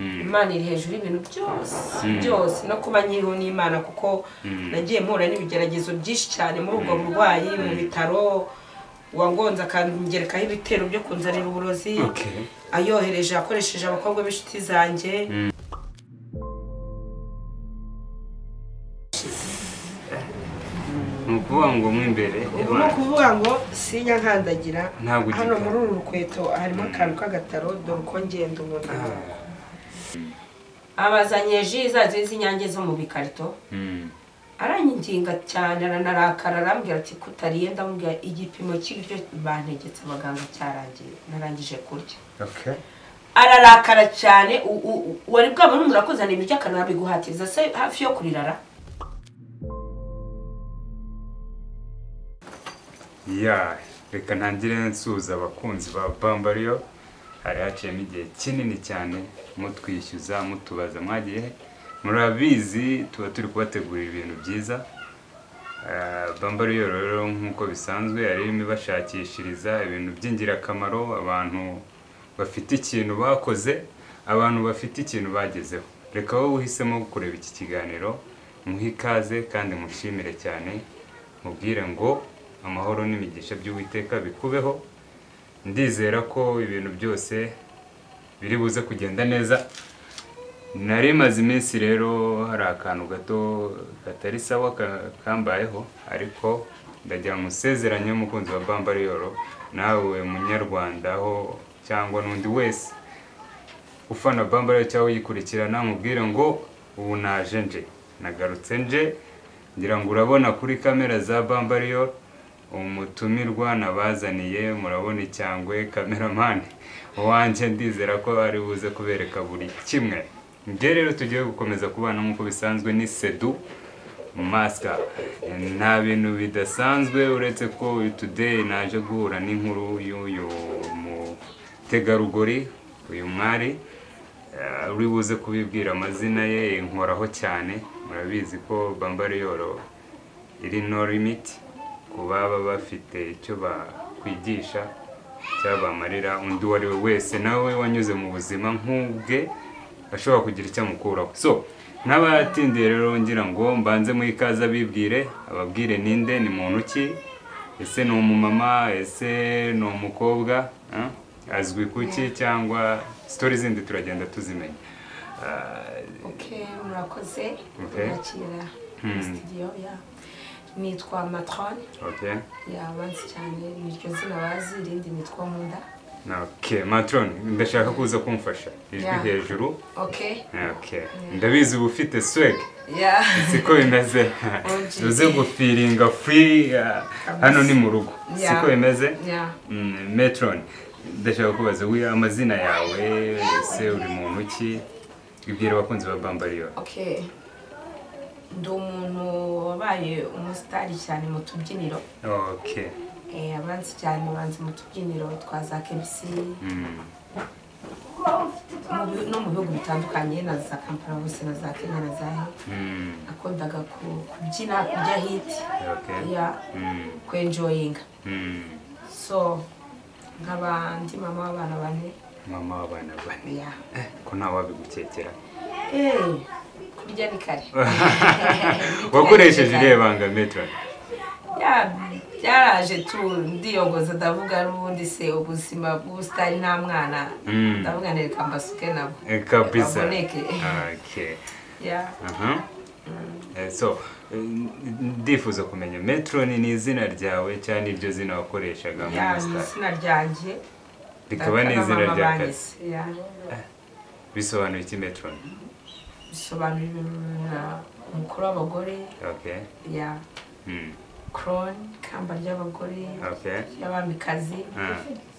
imana iri hejuru y'ibintu byose byose no kuba nkiriho n'imana kuko nagiye mpura n'ibigeragezo byinshi cyane muri ubwo burwayi mu bitaro wangonze akangerekaho ibitero byo kunzanira uburozi ayohereje akoresheje abakobwa b'inshuti zanjye ni ukuvuga ngo mo imbere ubu ni ukuvuga ngo sinya nkandagira Ntabwo ugikora. hano muri uru rukweto harimo akantu k'agataro dore uko ngenda ubona abazanye ji za zindi z'inyange zo mu bikarito aranginga cyane aranarakara arambwira ati kutariye ndamubwira igipimo cy'ibiryo bantegetse abaganga cyarangiye narangije kurya Okay. ararakara cyane u- u- u- wari bwabone umuntu akuzanira ibiryo akanabiguhatiriza se hafi yo kurirara ya reka ntangire nsuhuza abakunzi ba bambariyo hari haciyemo igihe kinini cyane mutwishyuza mutubaza mwagiye he? murabizi tuba turi kubategurira ibintu byiza Ah, bambariyo rero nk'uko bisanzwe yari irimo ibashakishiriza ibintu by'ingirakamaro abantu bafite ikintu bakoze abantu bafite ikintu bagezeho reka wowe uhisemo kureba iki kiganiro muhe ikaze kandi mushimire cyane mubwire ngo amahoro n'imigisha by'uwiteka bikubeho ndizera ko ibintu byose biri buze kugenda neza nari maze iminsi rero hari akantu gato katari sawa ka- kambayeho ariko ndagira ngo nsezeranye umukunzi wa bambariyoro nawe munyarwanda aho cyangwa n'undi wese ufana bambara cyangwa uyikurikirana mubwire ngo ubu naje nje nagarutse nje ngira ngo urabona kuri kamera za bambariyo umutumirwa nabazaniye murabona icyangwe kameramani wanjye ndizera ko ari buze kubereka buri kimwe njye rero tugiye gukomeza kubana nk'uko bisanzwe ni sedu masika nta bintu bidasanzwe uretse ko today naje guhura n'inkuru y'uyu mutegarugori uyu mwari eh, uri buze kubibwira amazina ye inkoraho cyane murabizi ko bambariyoro iri no limit ku baba bafite icyo bakwigisha cyabamarira undi uwo ari we wese nawe wanyuze mu buzima nk'ubwe ashobora kugira icyo amukuraho so n'abatindiye rero ngira ngo mbanze mu ikaze abibwire ababwire ninde ni muntu ki ese ni umumama ese ni umukobwa eh? azwi kuki cyangwa sitori zindi turagenda tuzimenya Ah, ok murakoze Ok. mwakira muri studio ya nitwa matrone okay. yabanze cyane niryo zina bazi irindi nitwa nkunda Okay, matron ndashaka kuza kumfasha ijwi Yeah. hejuru ok okay. ndabizi uba ufite swag ya siko bimeze OG. uze gufiringa free uh, hano ni mu rugo Yeah. siko bimeze ya Mm, matron ndashaka kubaza wi amazina yawe ese uri muntu ki ibwira abakunzi ba bambariyo ok ndi umuntu wabaye umusitari cyane mu tubyiniro okay Eh, abanzi cyane banze mu tubyiniro twa za kebisi mm. mu bi- no mu bihugu bitandukanye na za kampala bose na za kenya na za he Mm. nakundaga ku- kubyina kurya hiti okay ya mm. kwenjoyinga Mm. so nk'abandi mama w'abana bane mama w'abana bane ya ko ntawabigukekera Eh, kurya ni kare wakoresheje iriya banga metron Ya, byaraje tu ndiyogoza ndavuga n'ubundi se ubuzima bw'ubusitani nta mwana Mm. ndavuga nereka mbasuke nabo Eh, kabisa baboneke okay ya aha Eh, so eh, ndifuza kumenya metron ni izina ryawe cyangwa iryo zina wakoreshaga mu ya ni Star? izina ryanjye rikaba Data na n'izina mama rya kazi banyise, ya. bisobanura iki metron bisobanura ibintu- umukuru w'abagore okay ya mm. koroni ikamba ry'abagore okay y'abamikazi Ah,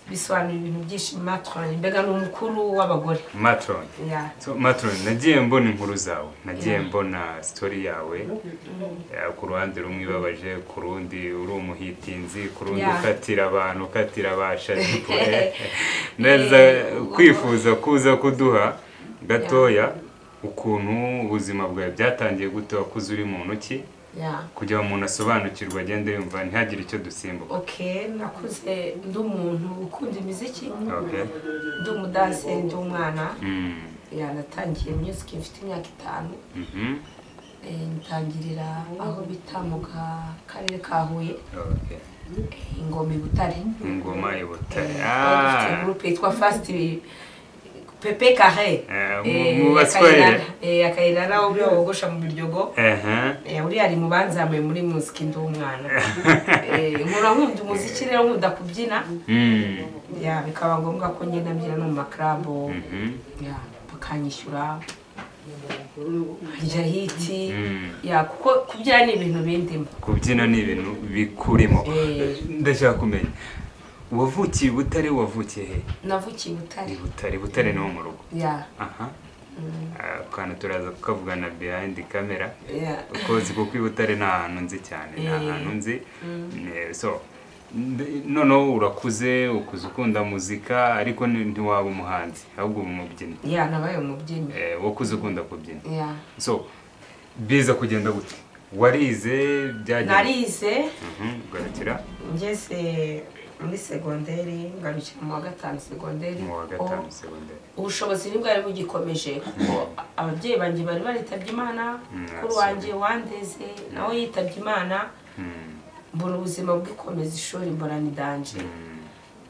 bisobanura ibintu byinshi matroni mbega ni umukuru w'abagore matron ya so matron nagiye mbona inkuru zawe nagiye mbona story yawe Eh, ku ruhande rumwe ibabaje ku rundi uri umuhitinzi ku rundi Yeah. ukatira abantu ukatira abashadipure neza Eh, kwifuza kuza kuduha gatoya ukuntu ubuzima bwawe byatangiye gute wakuze uri mu ntoki ya kugira ngo umuntu asobanukirwe agende yumva ntihagire icyo dusimbuka ok nakuze ndi umuntu ukunda imiziki okay ndi umudanse ndi umwana mm. ya natangiye music mfite imyaka itanu Mhm. eh, ntangirira aho bita mu ka- karere ka huye Okay. eh, ingoma i butare ingoma i butare Eh, Ah, groupe yitwa fast pepe carre Eh, mu- Eh, mu ya baswahili. Kayirara. Eh, ya kayirara ubyo bogosha mu biryogo aha Eh, uriya ari mu banzamuye muri muziki ndi umwana Eh, nkura nkunda umuziki rero nkunda kubyina Mm. ya bikaba ngombwa ko ngenda mbyina no mu makarabo Mhm. ya bakanyishyura nkajya hiti Mm. ya kuko kubyina ni ibintu bindimo kubyina ni ibintu bikurimo Eh. ndashaka kumenya wavukiye i butare wavukiye he navukiye i i butare butare butare ni ho mu rugo ya aha Ah, akantu turaza kukavugana behind camera ya ukozi kuko i butare ni ahantu nzi cyane ni Eh. ahantu nzi Eh, so nde- noneho urakuze ukuze ukunda muzika ariko ni- ntiwaba umuhanzi ahubwo uba umubyinnyi ya nabaye umubyinnyi Eh, wakuze ukunda kubyina ya so biza kugenda gute warize byagenze narize Mhm, ugarukira ngeze muri segonderi ngarukira mu wa gatanu segonderi mu wa kuko gatanu segonderi ubushobozi ntibwari bugikomeje kuko ababyeyi banjye bari baritabye imana Mm, kuri wanjye wandeze nawe yitabye imana Mm, mbona ubuzima bwikomeza ishuri mbona ni danje mm.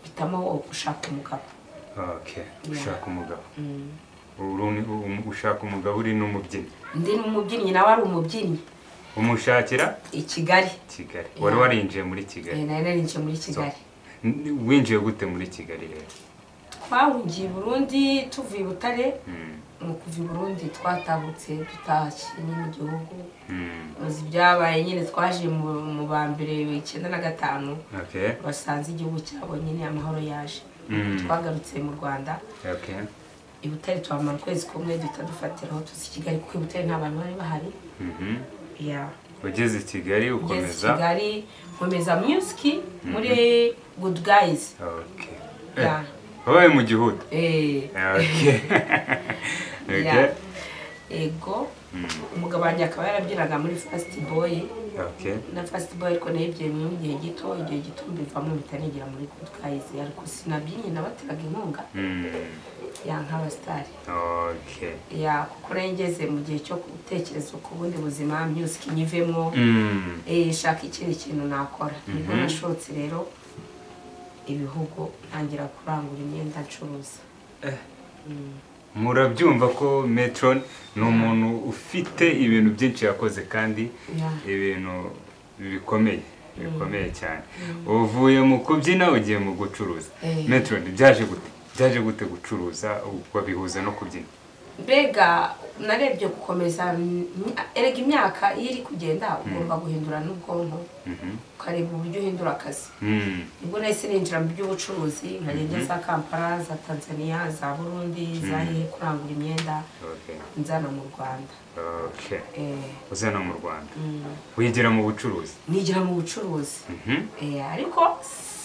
mpitamo gushaka umugabo Okay, ushaka umugabo Mm. Uru ni- u- ushaka umugabo uri n'umubyinnyi ndi n'umubyinnyi nawe ari umubyinnyi umushakira i kigali kigali Yeah. wari warinjiye muri kigali Eh, nari narinjiye muri kigali N- winjiye gute muri kigali rero twahungiye i burundi tuvuye i butare Mm, ni ukuva i burundi twatahutse dutashye nyine mu gihugu mm. uzi ibyabaye nyine twaje mu mu ba mbere icyenda na gatanu okay basanze igihugu cyabo nyine amahoro yaje Mm. twagarutse mu rwanda okay i butare tuhamara ukwezi kumwe duhita dufatira aho tuzi i kigali kuko i butare nta bantu bari bahari Mhm. ya ugeze i ngeze i kigali ukomeza kigali nkomeza musiki muri good guys okay ya wabaye mu gihugu eh, okay okay ya ego umugabo wanjye akaba yarabyinaga muri fasiti boyi okay na fasiti boyi ariko nayibyiye mu gihe gito igihe gito mbivamo mpita nigira muri good guys ariko sinabyinnye nabateraga inkunga Mm, ya nk'abasitari okay ya kuko nari ngeze mu gihe cyo gutekereza ku bundi buzima musiki nyivemo Mm, eh, nshaka ikindi kintu nakora nibwo nashotse rero ibihugu ntangira kurangura imyenda ncuruza murabyumva ko metron ni umuntu ufite ibintu byinshi yakoze kandi Ya. ibintu bikomeye bikomeye cyane uvuye mu kubyina ugiye mu gucuruza Eh. metron byaje gute byaje gute gucuruza babihuza no kubyina mbega narebye gukomeza mm, erega imyaka iyo iri kugenda ugomba guhindura n'ubwonko Mhm. ukareba uburyo uhindura akazi Mm, nibwo nahise ninjira mu by'ubucuruzi nkagenda za kampala za tanzania za burundi zahiye kurangura imyenda okay, nzana mu rwanda okay. Eh, uzana mu rwanda mm, wigira mu bucuruzi nigira mu bucuruzi Mhm. Eh, ariko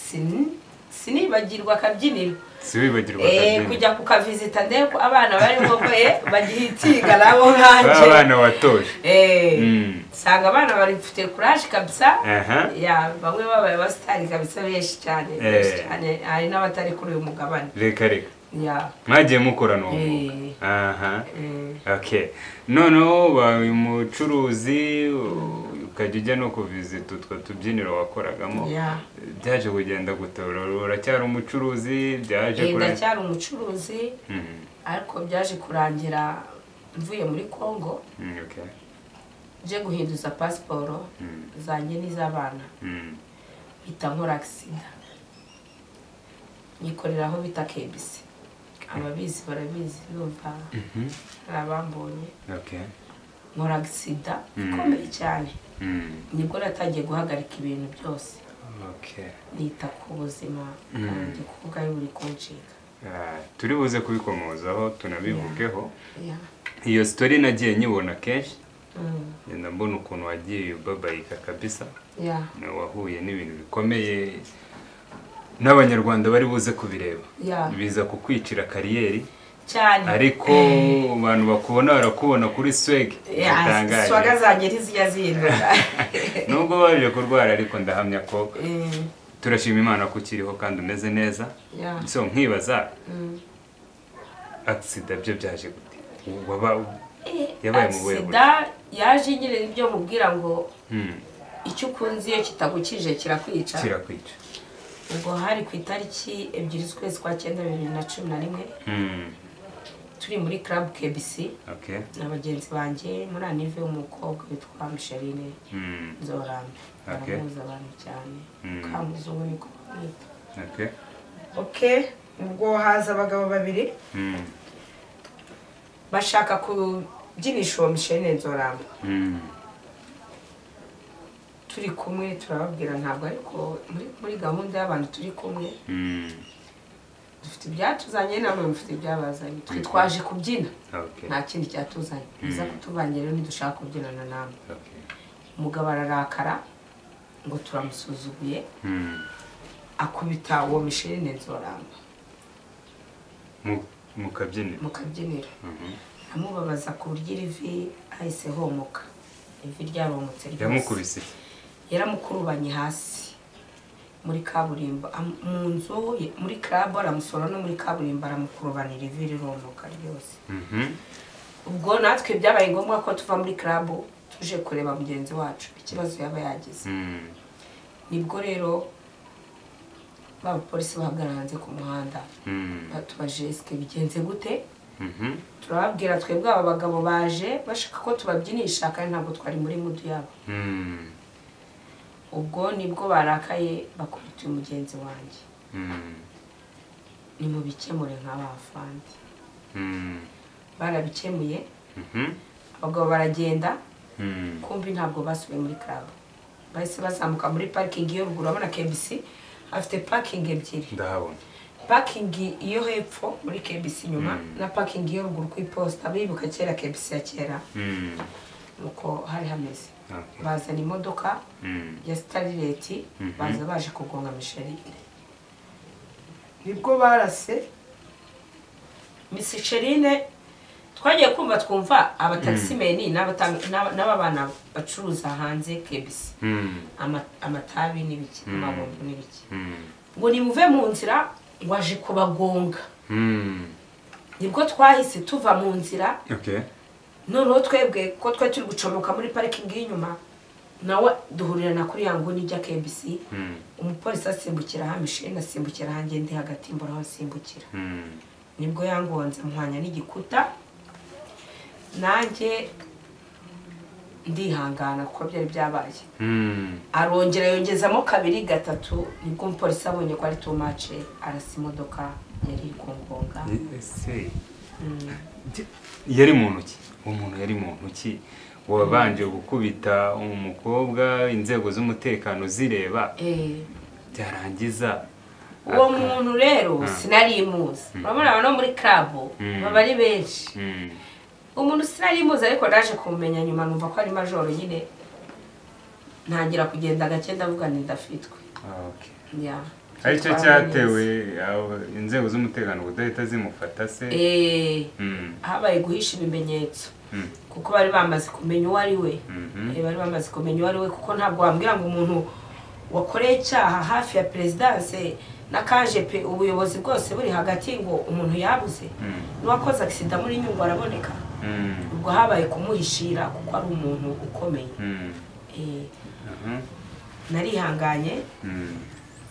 sin- sinibagirwa akabyiniro si wibagirwa Eh, akabyina kujya kukavizita ndebe ko abana barimo eh bagihitiga nabo nkanjye abana watoje Eh, Mm. usanga abana bafite kuraje kabisa aha ya bamwe babaye abasitari kabisa benshi cyane Eh. benshi cyane hari n'abatari kuri uyu mugabane reka reka ya mwagiye mukorana uwo mwuga Eh. aha eh, okay noneho ubaye umucuruzi u- ukajya ujya no kuvizita utwo tubyiniro wakoragamo ya byaje kugenda gutora uracyari umucuruzi byaje Eh, kurangira ndacyari umucuruzi ariko byaje kurangira mvuye muri congo nje guhinduza pasiporo zanjye n'iz'abana mpita nkora agisida nyikorera aho bita kebisi ababizi barabizi bumva hari abambonye nkora agisida ikomeye cyane nibwo natangiye guhagarika ibintu byose nita ku buzima bwanjye kuko bwari buri kunshinga turi buze kubikomozaho tunabivugeho iyo sitori nagiye nyibona kenshi ngenda mbona ukuntu wagiye ubabayika kabisa ya nawe wahuye n'ibintu bikomeye n'abanyarwanda bari buze kubireba ya biza kukwicira kariyeri cyane ariko abantu bakubona barakubona kuri sweg Ya, swaga zanjye ntizijya zihinduka nubwo waje kurwara ariko ndahamya ko Eh, turashima imana ko ukiriho kandi umeze neza ya so nkibaza Mm. agisida byo byaje gute waba Eh, Yabaye mu buhe buryo? sida yaje nyine ibyo mubwira ngo Hmm, icyo ukunze iyo kitagukije kirakwica kirakwica ubwo hari ku itariki ebyiri z'ukwezi kwa cyenda bibiri na cumi na rimwe Hmm, turi muri club KBC okay na bagenzi banjye muri anive w'umukobwa witwa Micheline Hmm, Nzorambe Okay. baramuzi abantu cyane Mm. kamuzungu niko bamwita okay okay ubwo haza abagabo babiri Hmm, bashaka kubyinisha uwo Micheline Nzorambe hmm, turi kumwe turababwira ntabwo ariko muri, muri gahunda y'abantu turi kumwe hmm, dufite ibyatuzanye namwe mufite ibyabazanye twe twaje kubyina okay nta kindi cyatuzanye biza kutuvangira rero ntidushaka kubyinana namwe okay umugabo ararakara ngo turamusuzuguye Hmm, akubita uwo Micheline Nzoramba mu- mu kabyiniro mu kabyiniro Mhm. amubabaza ku buryo iri vi ahise homoka ivi ryaromotse rwose yamukubise yaramukurubanye hasi muri kaburimbo am- mu nzu ye- muri club aramusora no muri kaburimbo aramukurubanira ivi riromoka ryose Mhm, ubwo natwe byabaye ngombwa ko tuva muri club tuje kureba mugenzi wacu ikibazo yaba yagize hmm, nibwo rero ba bapolisi bahagarara hanze ku muhanda hmm, batubaje esike bigenze gute mhm, turababwira twebwe aba bagabo baje bashaka ko tubabyinisha kandi ntabwo twari muri mudu yabo hmm, ubwo nibwo barakaye bakubita uyu mugenzi wanjye hmm, ni mu bikemure nk'abafandi hmm, barabikemuye mhm, abagabo baragenda hmm, kumbi ntabwo basubiye muri club bahise bazamuka muri parikingi yo ruguru urabona KBC afite parikingi ebyiri ndahabona parikingi iyo hepfo muri KBC inyuma Mm. na parikingi yo ruguru ku iposita bibuka kera KBC ya kera Hmm, nuko hari hameze okay bazana imodoka Hmm, ya sitarireti Mhm. baza baje kugonga misherine nibwo barase misherine twagiye kumva twumva abatagisimeni n'abatanga- n'aba- n'aba bana bacuruza hanze kebisi hmm, ama- amatabi n'ibiki amabombo n'ibiki hmm, ngo nimuve mu nzira ngo aje kubagonga hmm, nibwo twahise tuva mu nzira okay noneho twebwe ko twe turi gucomoka muri parikingi y'inyuma nawe duhurirana kuri ya nguni ijya kebisi Hmm, umupolisi asimbukira hano isheni asimbukira hanjye ndi hagati mbura aho asimbukira hmm, nibwo yangonze muhanya n'igikuta nanjye ndihangana kuko byari byabaye hmm, arongera yongezamo kabiri gatatu nibwo umupolisi abonye ko ari tumace arasa imodoka yari iri kungonga ese Mm. yari mu ntoki uwo muntu yari mu ntoki wabanje gukubita umukobwa inzego z'umutekano zireba Eh, byarangiza uwo aka- muntu rero sinarimuzi urabona abantu bo muri kabo Mm. baba ari benshi Hmm, umuntu sinarimuzi ariko naje kumumenya nyuma numva ko ari majoro nyine ntangira kugenda gake ndavuga ni ndafitwe ah, okay Yeah. aricyo Twabanye cyatewe abo- inzego z'umutekano kudahita zimufata se neza. Eh, Hmm, habaye guhisha ibimenyetso hmm, kuko bari bamaze kumenya uwo ari we mhm, Eh, bari bamaze kumenya uwo ari we kuko ntabwo wambwira ngo umuntu wakoreye icyaha hafi ya perezidanse n'akaje pe ubuyobozi bwose buri hagati ngo umuntu yabuze hmm, n'uwakoze agisida muri nyungwe araboneka hmm, ubwo habaye kumuhishira kuko ari umuntu ukomeye hmm, Eh, aha, narihanganye hmm,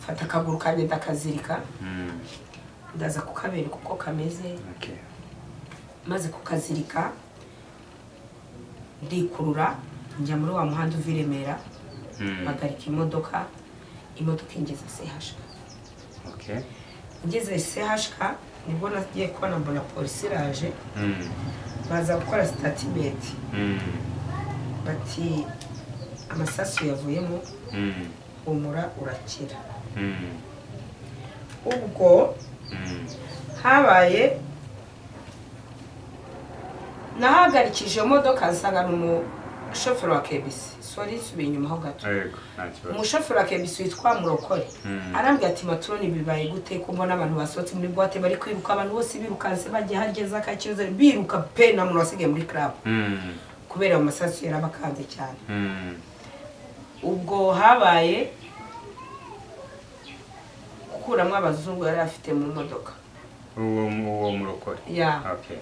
mfata akaguru kanjye ndakazirika hmm, ndaza kukabereka uko kameze okay. maze kukazirika ndikurura njya muri wa muhanda uva i Remera Hmm, mpagarika imodoka imodoka ingeze sehashika okay. ngeze sehashika nibwo nagiye kubona mbona polisi iraje Hmm, baza gukora sitatimenti hmm, bati amasasu yavuyemo hmm, humura urakira hmm, ubwo hmm, habaye nahagarikije modoka nsanga ni umushoferi wa kebisi sori nsubiye inyuma ho gato ariko nta kibazo. umushoferi wa kebisi witwa murokore Hmm, arambwira ati maturoni bibaye gute ko mbona abantu basohotse muri buwate bari kwiruka abantu bose birukanse bagiye harya za kakiyoze biruka pe na muntu wasigaye muri club hmm, kubera ayo masasu yarabakanze cyane hmm, ubwo habaye gukuramo abazungu yari afite mu modoka uwo uwo murokore ya okay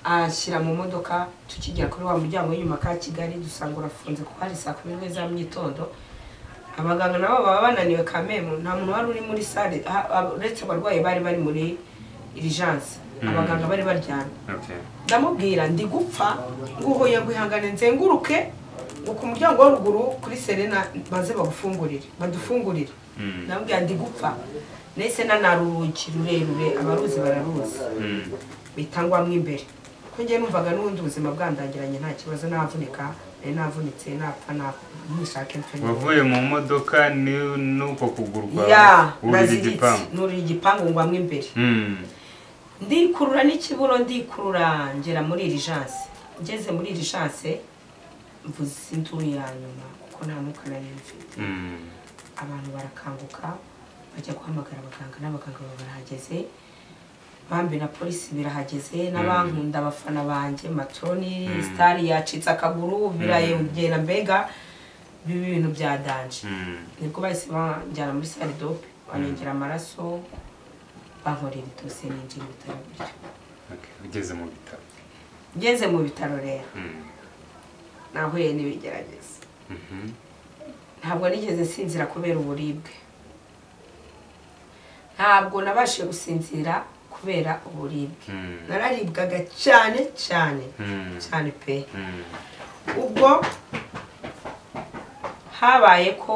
anshyira mu modoka tukijya kuri wa muryango w'inyuma ka kigali dusanga urafunze kuko hari saa kumi n'imwe za mu gitondo abaganga nabo baba bananiwe kamemu nta muntu wari uri muri sale ah, ah, uretse abarwayi bari bari muri irijanse abaganga bari baryamye okay. ndamubwira ndi gupfa nguhuye ngo ihangane nzenguruke ngo ku muryango wa ruguru kuri serena maze bagufungurire badufungurire Mm. ndamubwira ndi gupfa nahise nanara urugi rurerure abaruzi bararuzi Mm. mpita ngwamo imbere ko njye numvaga n'ubundi ubuzima bwandagiranye nta kibazo navunika nari navunitse napfa napfa nishake mfe wavuye mu modoka ni- n'uko kuguru ya kwawe urira naziritse igipangu nurira igipangu ngwamo imbere Mm. ndikurura n'ikiburo ndikurura ngera muri irijanse ngeze muri irijanse mvuze induru ya nyuma kuko nta mwuka nari mfite Mm. abantu barakanguka bajya guhamagara abaganga n'abaganga baba barahageze bambi na polisi birahageze n'abankunda abafana banjye matroni sitari yacitse akaguru biraye ugenda mbega biba ibintu byadanje Mm. nibwo bahise banjyana muri sale dope banengera amaraso bankorera itose n'injira mu bitaro bityo. Okay, ugeze mu bitaro ngeze mu bitaro rero Mm. nahuye n'ibigerageza Mhm. ntabwo nigeze nsinzira kubera uburibwe ntabwo nabashije gusinzira kubera uburibwe Mm. nararibwaga cyane cyane Mm. cyane pe Mm. ubwo habaye ko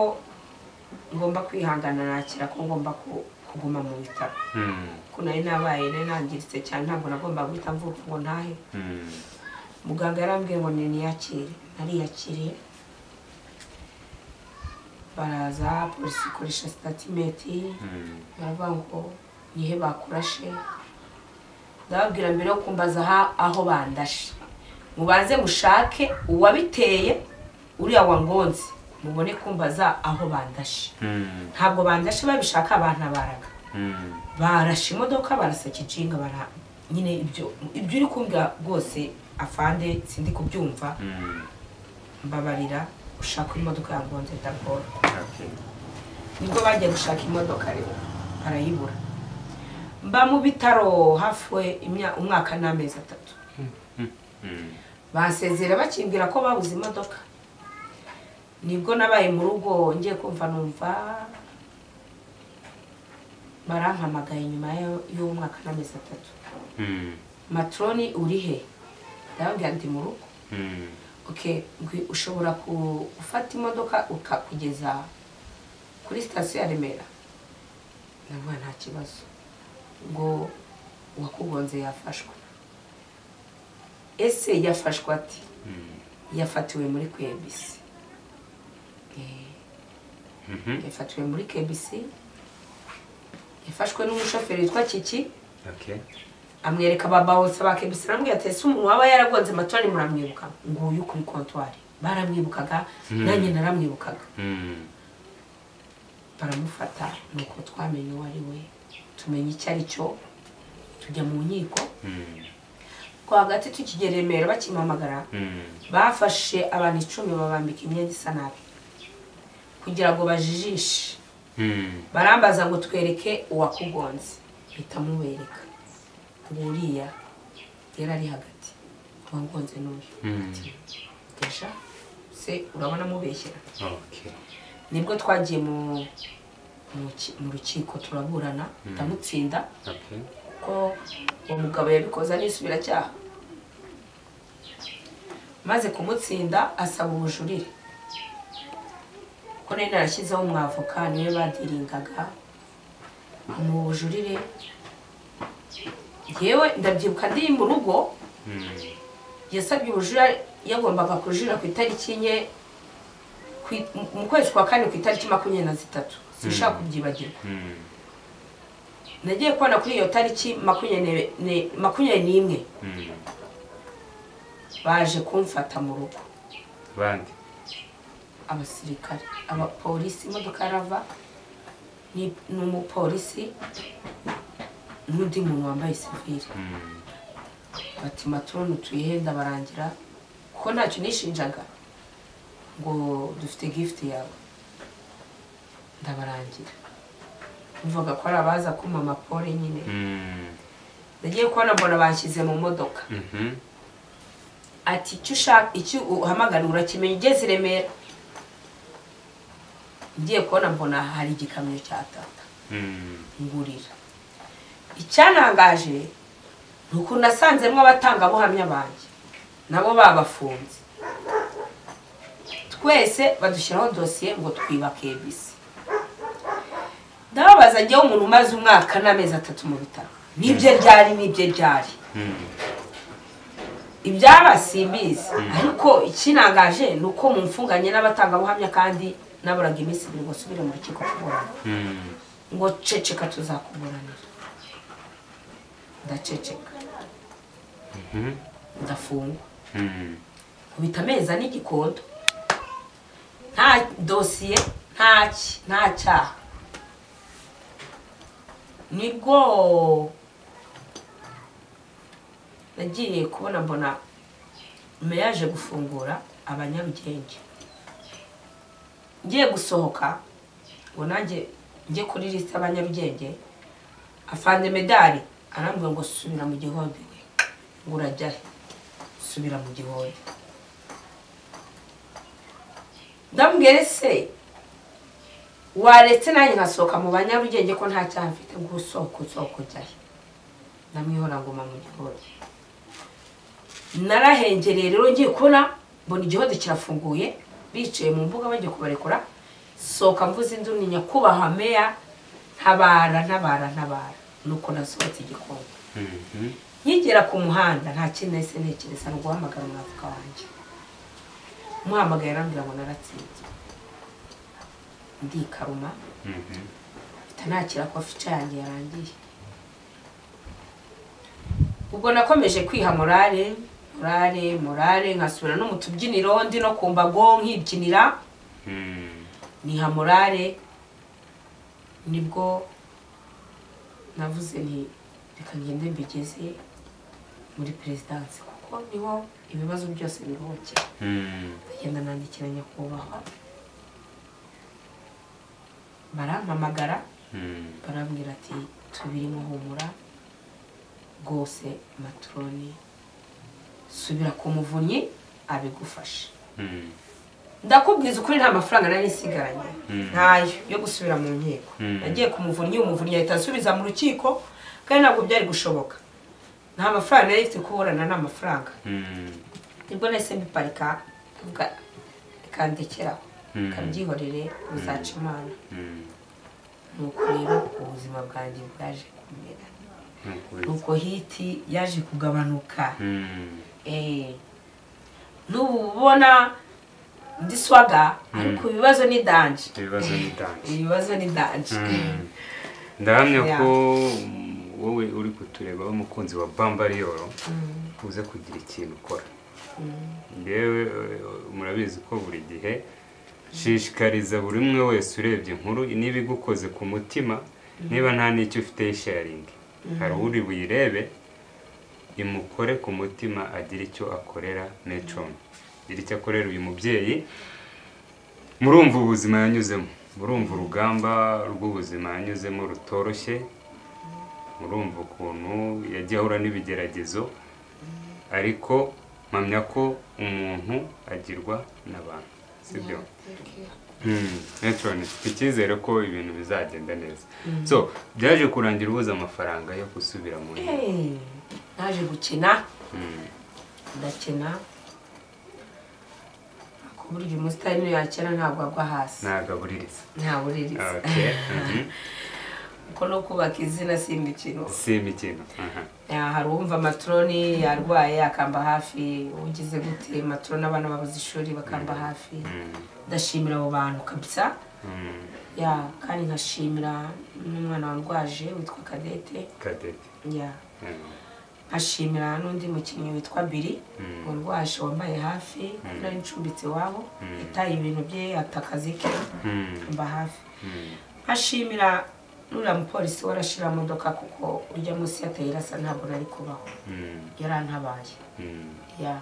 ngomba kwihangana nakira ko ngomba ku- kuguma mu bitaro Mm. ko nari nabaye nari nangiritse cyane ntabwo nagombaga guhita mvuka ngo ntahe Mm. muganga yarambwiye ngo niniyakire nariyakiriye baraza polisi ikoresha sitatimenti Mm. baravuga ngo nihe bakurashe ndababwira mbere yo kumbaza aha- aho bandashe mubanze mushake uwabiteye uriya wangonze mubone kumbaza aho bandashe Mm. ntabwo bandashe babishaka bantabaraga Mm. barashe imodoka barasa kijinga bara nyine ibyo ibyo uri kumbwira rwose afande sindi kubyumva Mm. mbabarira ushaka imodoka yangonze ndagora Okay. nibwo bajya gushaka imodoka rero barayibura mba mu bitaro hafi imya- umwaka n'amezi atatu Mm. basezera bakimbwira ko babuze imodoka nibwo nabaye mu rugo ngiye kumva numva barampamagaye nyuma y'u- y'umwaka n'amezi atatu Mm. matroni uri he ndababwira ndi mu rugo Mm. okay ngwi- ushobora ku- gufata imodoka ukakugeza kuri sitasiyo ya remera ndavuga nta kibazo ngo uwakugonze yafashwe ese yafashwe ati Mm. yafatiwe muri kwebisi Eh, Mhm. yafatiwe muri kebisi yafashwe n'umushoferi witwa kiki Okay. amwereka baba bose ba kebisi aramubwira ati ese umuntu waba yaragonze matoni muramwibuka nguyu kuri kontwari baramwibukaga nanjye naramwibukaga Mm. baramufata nuko twamenye uwo ari we tumenya icyo ari cyo tujya mu nkiko Mm. ko hagati tukigera i remera bakimpamagara Mm. bafashe abantu icumi babambika imyenda isa nabi kugira ngo bajijishe Mm. barambaza ngo twereke uwakugonze mpita mubereka ubu uriya yari ari hagati uwangonze n'uyu Mm. ati gasha se urabona mubeshyera Okay. nibwo twagiye mu mu ki- mu rukiko turaburana ndamutsinda Okay. kuko uwo mugabo yabikoze anisubiracyaha maze kumutsinda asaba ubujurire kuko nari narashyizeho umwavoka niwe badiringaga amuha ubujurire yewe ndabyibuka ndi mu rugo Mm. yasabye ubujurire yagombaga kujurira ku itariki enye ku i- mu- mu kwezi kwa kane ku itariki makumyabiri na zitatu sinshaka kubyibagirwa Mm. nagiye kubona kuri iyo tariki makumyabiri ne- makumyabiri n'imwe Mm. baje kumfata mu rugo Bande. abasirikare abapolisi imodoka yarava ni ni umupolisi n'undi muntu wambaye sivire Mm. bati maturoni tuyihenda barangira kuko ntacyo nishinjaga ngo dufite gift yawe ndabarangira mvuga ko ari abaza kuma amapore nyine Mm. nagiye kubona mbona bashyize mu modoka Mhm. ati icyo ushaka icyo uhamagara urakimenya ugeze i remera ngiye kubona mbona hari igikamyo cya tata Mm. ngurira icyanangaje ni ukuntu nasanzemo abatangabuhamya banjye nabo babafunze twese badushyiraho dosiye ngo twibake bisi ndababaza njyewe umuntu umaze umwaka n'amezi atatu mu bitaro nibyo ryari nibyo ryari Mm. ibyaba simbizi ariko ikinangaje ni uko mumfunganye n'abatangabuhamya kandi naburaga iminsi ibiri ngo nsubire mu rukiko kuburana Mm. ngo ceceka tuzakuburanira ndaceceka Mhm. ndafungwa Mm. nkubita ameza n'igikondo nta dosiye nta ki nta cyaha nibwo nagiye kubona mbona meyaje gufungura abanyarugenge ngiye gusohoka ngo nanjye njye kuri lisite abanyarugenge afande medali arambwira ngo subira mu gihombe we ngo urajya he subira mu gihombe ndambwira se waretse nanjye nkasohoka mu banyarugenge ko nta cyaha mfite ngo usohoke usohoke ujyahe ndamwihora nguma mu gihode narahengereye rero ngiye kubona mbona igihode kirafunguye bicaye mu mbuga bagiye kubarekura sohoka mvuze induru nyakubahwa meya ntabara ntabara ntabara nuko nasohotse igikombe Mhm. nkigera ku muhanda nta kintu nahise ntekereza ni uguhamagara umwavuka wanjye umuhamagaye arambwira ngo naratsinzwe ndikaruma Mhm. mpita nakira ko fica yanjye yarangiye ubwo nakomeje kwiha morale morale morale nkasubira no mu tubyiniro ndi no ku mbago nkibyinira Mm. niha morale nibwo navuze nti reka ngende mbigeze muri perezidansi kuko niho ibibazo byose biruhukira Mm. ndagenda nandikira nyakubahwa barampamagara Mm. barambwira ati tubirimo humura rwose maturoni subira ku muvunyi abigufashe Mm. ndakubwiza ukuri nta mafaranga nari nsigaranye Mm. ntayo yo gusubira mu nkiko Mm. nagiye ku muvunnyi umuvunnyi ahita asubiza mu rukiko kandi ntabwo byari gushoboka nta mafaranga nari mfite kuburana nta mafaranga Mm. nibwo nahise mbiparika mvuga reka ndekeraho Mm. reka mbyihorere bizaca imana Mm. nuko rero ubuzima bwanjye bwaje kumera Nukuri. nuko hiti yaje kugabanuka Mm. Eh, n'ubu ubona ndi swaga ariko ibibazo ni danje Ibibazo ni danje. ibibazo ni danje ndahamya Yeah. ko mm, wowe uri kutureba w'umukunzi wa bambariyoro uze kugira ikintu ukora ngewe eh, murabizi ko buri gihe shishikariza buri umwe wese urebye inkuru niba igukoze ku mutima niba nta n'icyo ufite sharingi hari uri buyirebe imukore ku mutima agire icyo akorera metroni agire icyo akorera uyu mubyeyi murumva ubuzima yanyuzemo murumva urugamba rw'ubuzima yanyuzemo rutoroshye murumva ukuntu yagiye ahura n'ibigeragezo ariko mpamya ko umuntu agirwa n'abantu sibyo neturone mfite icyizere ko ibintu bizagenda neza so byaje kurangira ubuze amafaranga yo gusubira mu nkiko Eh, naje gukina Mm, ndakina ku buryo umusitari niyo yakina ntabwo agwa hasi nagabuririza ntabuririza Okay, mhm. kuko no kubaka izina simba ikintu si imikino aha. Ah, hari uwumva matroni yarwaye akamba hafi ugize gute matroni abana babuze ishuri bakamba hafi Mm, ndashimira abo bantu kabisa mm, ya kandi nkashimira n'umwana warwaje witwa kadete Cadette. ya Mm, nkashimira n'undi mukinnyi witwa biri Mm. warwaje wambaye hafi nari ncumbitse iwabo yataye ibintu bye ata akazi ke mm, mba hafi mm, nkashimira n'uriya mupolisi warashira modoka kuko urya munsi yateye irasa ntabwo nari kubaho mm, yarantabaye mm. ya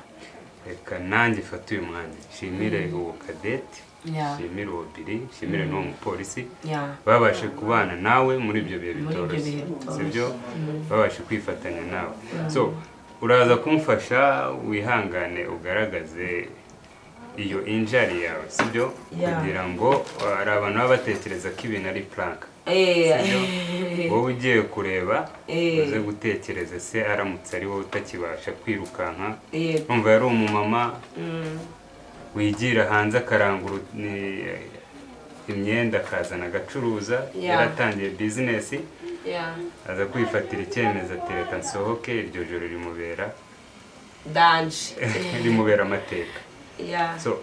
reka nanjye mfate uyu mwanya nshimire uwo kadete Yeah. nshimire uwo biri nshimire n'uwo mupolisi Yeah. babashe kubana nawe muri ibyo bihe Muri ibyo bitoroshye bihe bitoroshye. sibyo babashe kwifatanya nawe so uraza kumfasha wihangane ugaragaze iyo injari yawe sibyo Yeah. kugira ngo hari abantu baba batekereza ko ibintu ari puranka Eh, wowe ugiye kureba Eh. uze gutekereza se aramutse ari wowe utakibasha kwirukanka eh, umva yari umumama mm, wigira hanze akarangura ni- imyenda akazana agacuruza Yeah. yaratangiye bizinesi yeah. aza kwifatira icyemezo ati reka nsohoke iryo joro rimubera danje rimubera amateka yeah. so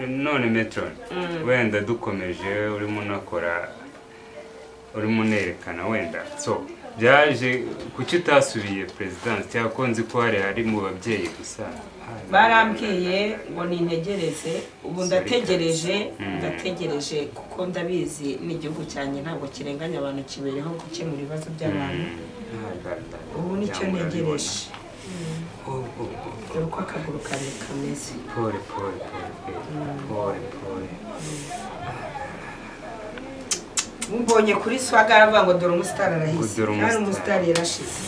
none metron wenda dukomeje urimo unakora urimo unerekana wenda so byaje kuki utasubiye perezidansi cyangwa ko nzi ko hari ari mu babyeyi gusa barambwiye ngo nintegereze ubu ndategereje ndategereje kuko ndabizi n'igihugu cyanjye ntabwo kirenganya abantu kibereho gukemura ibibazo by'abantu ubu nicyo ntegereje dore uko akaguru kanjye kameze pole pole pole pole pole mbonye kuri swaga aravuga ngo dore umusitari arahise Dore kandi umusitari. umusitari yarashize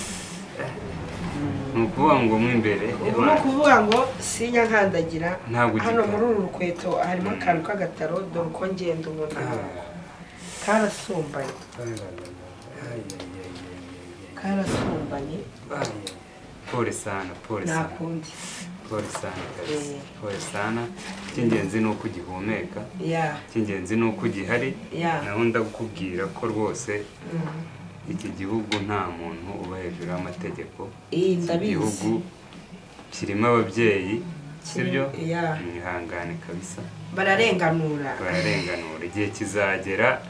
ni ukuvuga ngo mo imbere ubu ni ukuvuga ngo sinya nkandagira Ntabwo hano ugikora. muri uru rukweto harimo akantu k'agataro dore uko ngenda ubundi karasumbanye karasumbanye pole sana pole nta sana kundi pole sana kabisa Eh. pole sana icy'ingenzi ni uko ugihumeka ya icy'ingenzi ni uko ugihari Yeah. naho ndakubwira ko rwose iki gihugu nta muntu uba hejuru y'amategeko iyi iki gihugu ndabizi kirimo ababyeyi sibyo Yeah. mwihangane kabisa bararenganura bararenganura igihe kizagera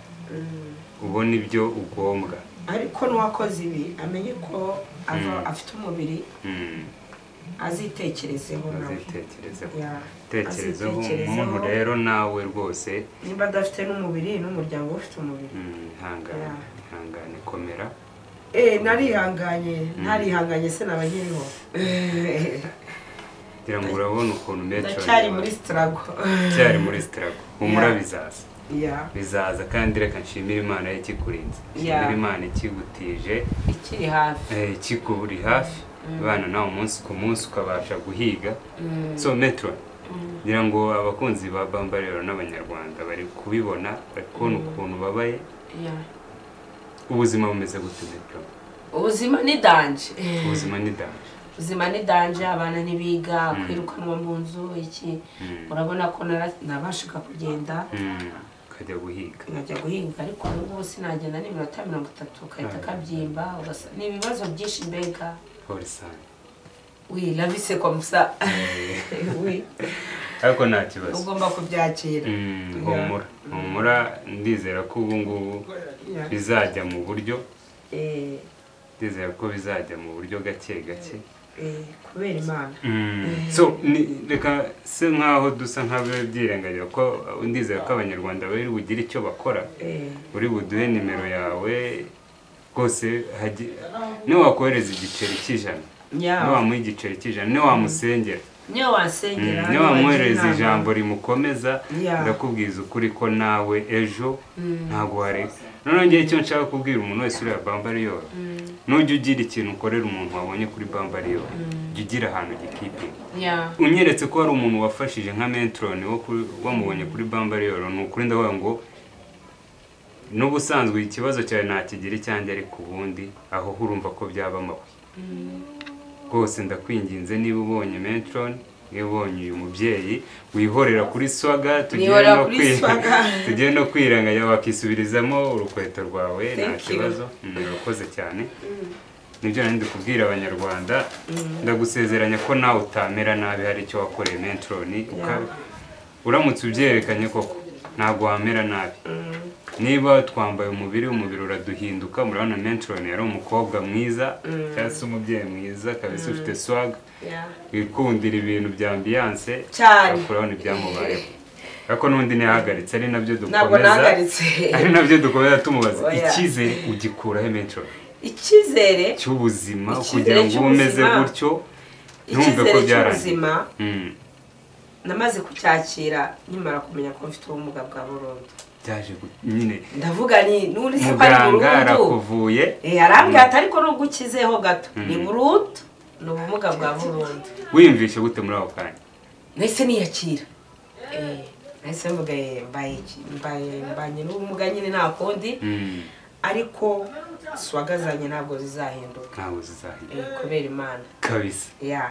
ubona ibyo ugombwa ariko n'uwakoze ibi amenye ko ava afite umubiri Mm, azitekerezeho nawe azitekerezeho Yeah. tekerezeho Azitekerezeho. umuntu rero nawe rwose niba adafite n'umubiri n'umuryango we ufite umubiri mm, ihangane Yeah. ihangane komera eee narihanganye ntarihanganye se naba nkiriho kugira ngo urabona ukuntu metero ndacyari muri sitarago cyari muri sitarago humura Yeah. bizaza ya bizaza kandi reka nshimire imana ikikurinze nshimire Yeah. imana ikigutije ikiri hafi eh, ikikuri hafi abana nawe umunsi ku munsi ukabasha guhiga so metero ngira ngo abakunzi ba bambariro n'abanyarwanda bari kubibona bari kubona ukuntu babaye Yeah. ubuzima bumeze gute metero ubuzima ni danje ubuzima ni danje ubuzima ni danje abana ntibiga kwirukanwa mu nzu iki urabona ko nara- nabashaga kugenda Mm, ukajya guhiga nkajya guhinga ariko ubu ngubu sinagenda n'iminota mirongo itatu kahita kabyimba ugasa- ni ibibazo byinshi mbega polisani wi labise kwa musa wi ariko nta kibazo ugomba kubyakira Mm, humura humura ndizera ko ubu ngubu Yeah. bizajya mu buryo Eh, ndizera ko bizajya mu buryo gake gake eh, kubera imana so ni- reka se nkaho dusa nk'ababyirengagira ko ndizera ko abanyarwanda bari bugire icyo bakora Eh, uri buduhe nimero yawe rwose hagi- niwakohereza igiceri cy'ijana Yeah. niwamuha igiceri cy'ijana niwamusengera niyo wasengera niba wamwoherereza ijambo rimukomeza Yeah. ndakubwiza ukuri ko nawe ejo ntabwo wareka noneho ngewe icyo nshaka kubwira umuntu wese ureba bambariyoro nujya ugira ikintu ukorera umuntu wabonye kuri bambariyoro jya ugira ahantu gikipinga ya unyeretse ko hari umuntu wafashije nka mentoroni wo ku- wamubonye kuri bambariyoro ni ukuri ndavuga ngo n'ubusanzwe ikibazo cyawe ntakigira icyanjye ariko ubundi aho urumva ko byaba amabuye rwose ndakwinginze niba ubonye mentoroni niba ubonye uyu mubyeyi wihorera kuri swaga tugiye Nihorera no kuri kwi- swaga. tugiye no kwiranganya wakisubirizamo urukweto rwawe nta Thank you. kibazo Mm, urakoze cyane nibyo nari kubwira abanyarwanda ndagusezeranya ko nawe utamera nabi hari icyo wakoreye mentoroni uka- uramutse ubyerekanye koko ntabwo wamera nabi niba twambaye umubiri umubiri uraduhinduka murabona mentoroni yari umukobwa mwiza cyangwa se umubyeyi mwiza kabisa ufite swaga ya wikundira ibintu bya ambiyanse Cyane. urabona ibyamubayeho ariko n'undi ntiyahagaritse ari nabyo ntabwo dukomeza nahagaritse ari nabyo dukomeza tumubaza Oya. icyizere ugikuraho metero icyizere cy'ubuzima Icyizere kugira ngo ube umeze cy'ubuzima. gutyo ntumve ko icyizere byarangiye cy'ubuzima Mm, namaze kucyakira nyimara kumenya ko mfite ubumuga bwa burundu byaje gu- nyine ndavuga ni n'undi se ko ari muganga burundu arakuvuye Eh, arambwira ati ariko nubwo ukizeho gato ni burundu ni ubumuga bwa burundu wiyumvishe gute muri ako kanya nahise niyakira Eh, nahise mvuga eh, mbaye iki- mbaye- mbanye n'ubumuga nyine nta kundi Mm, ariko swagazanye ntabwo zizahinduka ntabwo zizahira Eh, kubera imana kabisa ya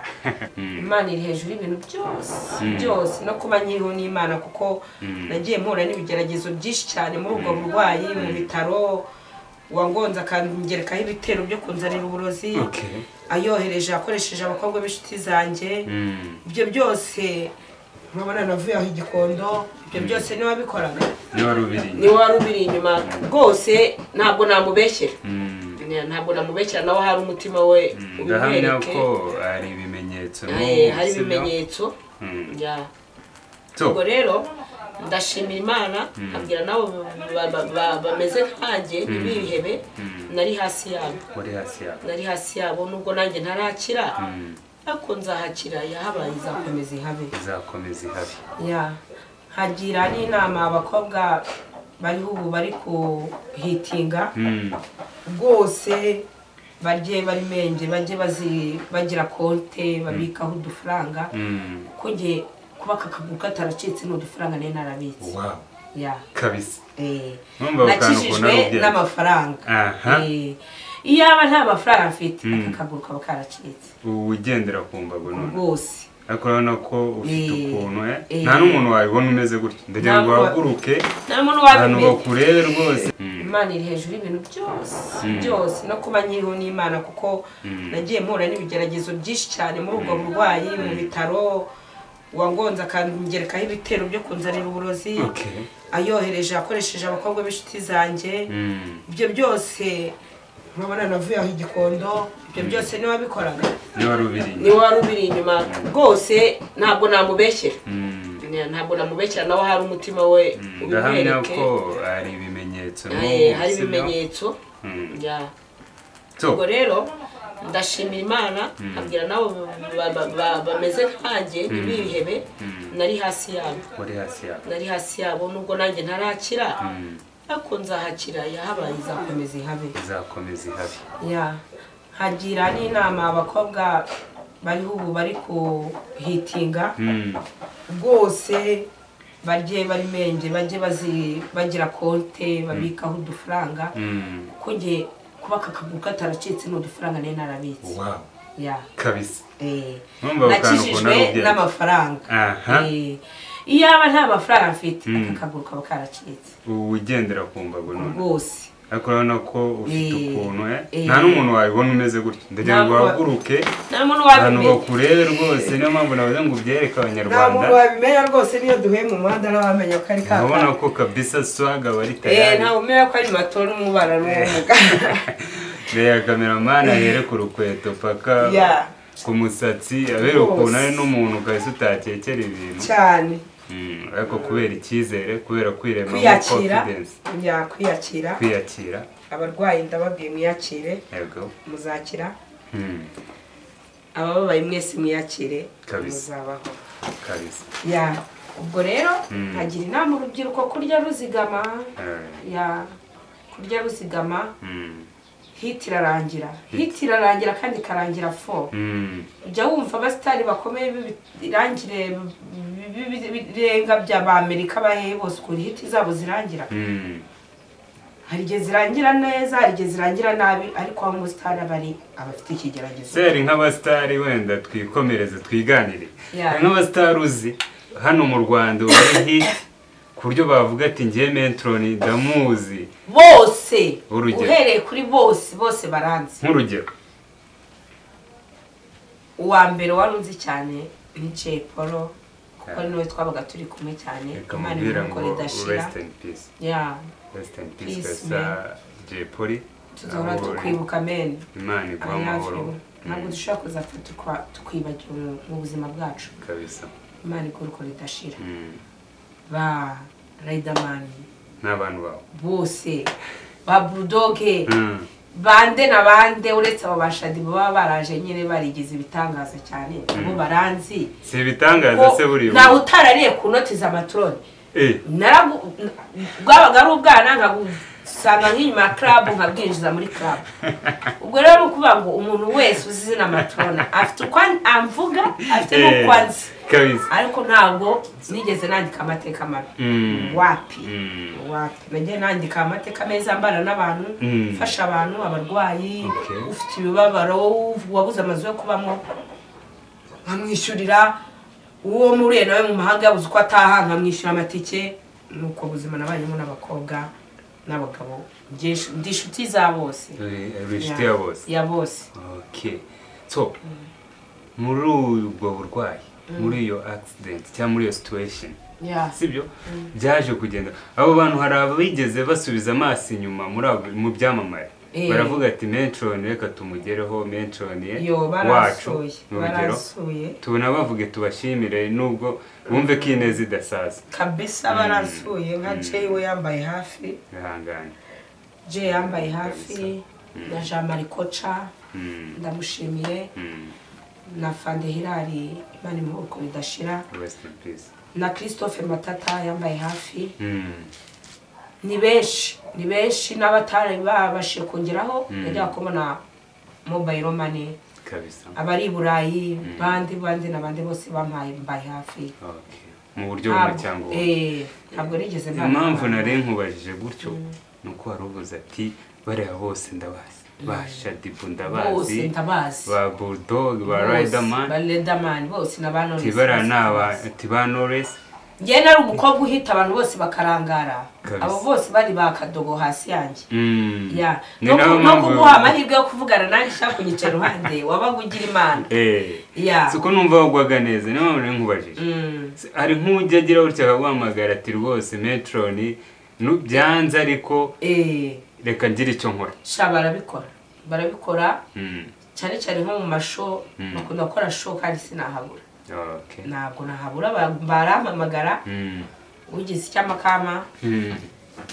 Mm, imana iri hejuru y'ibintu byose byose no kuba nyiriho n'imana kuko nagiye mpura n'ibigeragezo byinshi cyane muri ubwo burwayi mu bitaro wangonze akangerekaho ibitero byo kunzanira uburozi okay ayohereje akoresheje abakobwa b'inshuti zanjye Mm, ibyo byose urabona navuye aho igikondo ibyo byose niwe wabikoraga niba ari ubiri niwe wari ubiri inyuma rwose ntabwo namubeshyera Mm, ntabwo namubeshyira nawe hari umutima we ndahamya ubimwereke ko hari ibimenyetso Eh, hari sibyo? ibimenyetso Mm, ya so, ubwo rero ndashimira imana abwira nabo ba- ba- ba- bameze nkanjye ntibihebe nari hasi yabo uri hasi yawe nari hasi yabo nubwo nanjye ntarakira Mm, ariko nzahakira yahabaye izakomeza ihabe izakomeza ihabi ya hagira n'inama abakobwa bariho ubu bari kuhitinga Mm, rwose bajye barimenge bajye bazi- bagira konte babikaho udufaranga mm, kuko nge kuba aka kaguru kataracitse ni udufaranga nayo narabitse wow ya kabisa eh. Numva akantu ukunda nakijijwe n'ubwenge. n'amafaranga Aha. Eh, iyo aba nta mafaranga mfite Mm. aka kaguru kaba karacitse ubu ugendera ku mbago none rwose ariko urabona ko ufite Eh, ukuntu eh? eh. nta n'umuntu wabibona umeze gutya ndagira ngo Ntabwo- uhaguruke nta muntu abantu wabimenya bakurebe rwose imana iri hejuru y'ibintu byose byose no kuba nyiriho n'imana kuko nagiye mpura n'ibigeragezo byinshi cyane muri ubwo burwayi mu bitaro wangonze akangerekaho ibitero byo kunzanira uburozi Okay. ayohereje akoresheje abakobwa b'inshuti zanjye Mm, ibyo byose urabona navuye aho igikondo ibyo byose niwe wabikoraga niba ari ubiri niwe wari ubiri inyuma rwose ntabwo namubeshyera Mm, ntabwo namubeshyira nawe hari umutima we ndahamya ubimwereke ko hari ibimenyetso Eh, hari sibyo? ibimenyetso Mm. ya So, ubwo rero ndashimira imana abwira nabo ba- ba- ba- bameze nkanjye ntibihebe nari hasi yabo uri hasi yawe nari hasi yabo nubwo nanjye ntarakira ariko nzahakira yahabaye izakomeza ihabe izakomeza ihabi ya hagira n'inama abakobwa bariho ubu bari kuhitinga Mm, rwose bajye barimenge bajye bazi- bagira konte babikaho udufaranga mm, kuko nge kuba aka kaguru kataracitse ni udufaranga nayo narabitse wow ya kabisa Eh, Numva akantu nakijijwe ukunda n'ubwenge. n'amafaranga Aha. Eh, iyo aba nta mafaranga mfite Mm. aka kaguru kaba karacitse ubu ugendera ku mbago none rwose ariko urabona ko ufite Eh, ukuntu eh? eh. nta n'umuntu wabibona umeze gutya ndagira ngo Ntabwo- uhaguruke nta muntu abantu wabimenya bakurebe rwose niyo mpamvu navuze ngo ubyereke nta abanyarwanda muntu wabimenya rwose niyo duhuye mu muhanda ntawamenya ko ari kaka urabona ko kabisa swaga bari Eh, tayari ntawe umenya ko ari mato n'umubara n'ubumuga reya kameramani ahere ku rukweto paka Yeah. ku musatsi abere Rwose. ukuntu ari n'umuntu ukahise utakekera ibintu cyane Mm, ariko kubera icyizere kubera kwirema muri kwiyakira confidence ya kwiyakira kwiyakira abarwayi ndababwiye mwiyakire yego muzakira Mm, abababaye mwese mwiyakire Kabisa. muzabaho kabisa ya ubwo rero Mm. hagira inama urubyiruko kurya ruzigama Eh, ya kurya ruzigama mm, hiti irarangira hiti irarangira kandi ikarangira fo mm, ujya wumva abasitari bakomeye b'ibirangire birenga by'abamerika bahe bose ukuntu hiti zabo zirangira mm, hari igihe zirangira neza hari igihe zirangira nabi ariko aho umusitari aba ari abafite ikigeragezo seri nk'abasitari wenda twikomereze twiganire Yeah. hari nk'abasitari uzi hano mu rwanda ubu ari hiti ku buryo bavuga ati ngiye mentoroni ndamuzi bose Urugero. uhereye kuri bose bose baranze nk'urugero uwa mbere wari unzi cyane ni cepolo kuko ni we twabaga turi kumwe cyane reka imana mubwira ngo imuhukora idashira rest in peace ya rest in peace Peace, kasa jay polly tuzahora Aho uri, tukwibuka men imana iguha amahoro ntabwo dushobora kuzapfa tukwa- tukwibagira mu- mu buzima bwacu kabisa imana igurukora idashira Mm, ba riderman n'abantu bawe bose ba burudoge Mm, bande na bande uretse abo bashadi baba baraje nyine barigeze ibitangaza cyane abo baranzi si ibitangaza se buriya ntawe utarariye ku noti za maturoni Eh, Narabu- bwabaga ari ubwana nkabusanga nk'inyuma ya club nkabwinjiza muri club ubwo rero ni ukuvuga ngo umuntu wese uzi izina maturona afite uko amvuga afite eh, n'uko anzi kabisa ariko ntabwo nigeze nandika amateka mabi Mm. wapi Mm. wapi nagiye nandika amateka meza mbana n'abantu Mm. mfasha abantu abarwayi Okay. ufite ibibabaro wabuze amazu yo kubamo nkamwishyurira uwo muriye nawe mu mahanga yabuze uko ataha nkamwishyura amatike nuko buzima nabayemo n'abakobwa n'abagabo Njye nshu- ndi inshuti za bose Uri- uri inshuti ya bose ya bose okay so muri ubwo burwayi muri iyo accident cyangwa muri iyo situation ya sibyo byaje kugenda abo bantu hari abigeze basubiza amaso inyuma muri abo- mu byamamare Eh. baravuga ati menshoni reka tumugereho menshoni yo wacu barasuye mu rugero barasuye tubona bavuge tubashimire nubwo bumve ko ineza idasaza kabisa barasuye nka jay we yambaye hafi ihangane jay yambaye hafi Mm. na jean marie koca Mm, ndamushimiye mm, na fande hirari imana imuboko bidashira rest in peace na christophe matata yambaye hafi Mm, ni benshi ni benshi n'abatari babashije kongeraho Mm. yajya kubona mobile money kabisa abari i burayi bandi bandi n'abandi bose bampaye mbaye hafi Okay. mu buryo bumwe Ntabwo- cyangwa ubundi eh, ntabwo nigeze mbana impamvu n'abantu. nari nkubajije gutyo ni uko wari uvuze ati bariya bose ndabazi ba shadibu bose ndabazi ndabazi ba burudogi ba Bose, ba rayidamani riderman bose na ba Knowless tibara ni aba bose. tiba noresi njye nari umukobwa uhita abantu bose bakarangara Kabisa. abo bose bari bakadogo hasi yanjye Mm. ya Ni no nayo ku- no mpamvu- kuguha amahirwe yo kuvugana nanjye ushaka kunyicara iruhande wabaga ugira imana Eh. ya si uko numva wagwaga neza niyo mpamvu nari nkubajije Mm. Se- hari nk'ujya agira gutya akaguhamagara ati rwose metroni nu- byanze ariko eh reka ngire icyo nkora sha barabikora barabikora Mm. cyane cyane nko mu masho bakunda gukora show kandi sinahabura Okay. ntabwo nahabura ba- barampamagara Mm. ugize icyamakama Mm.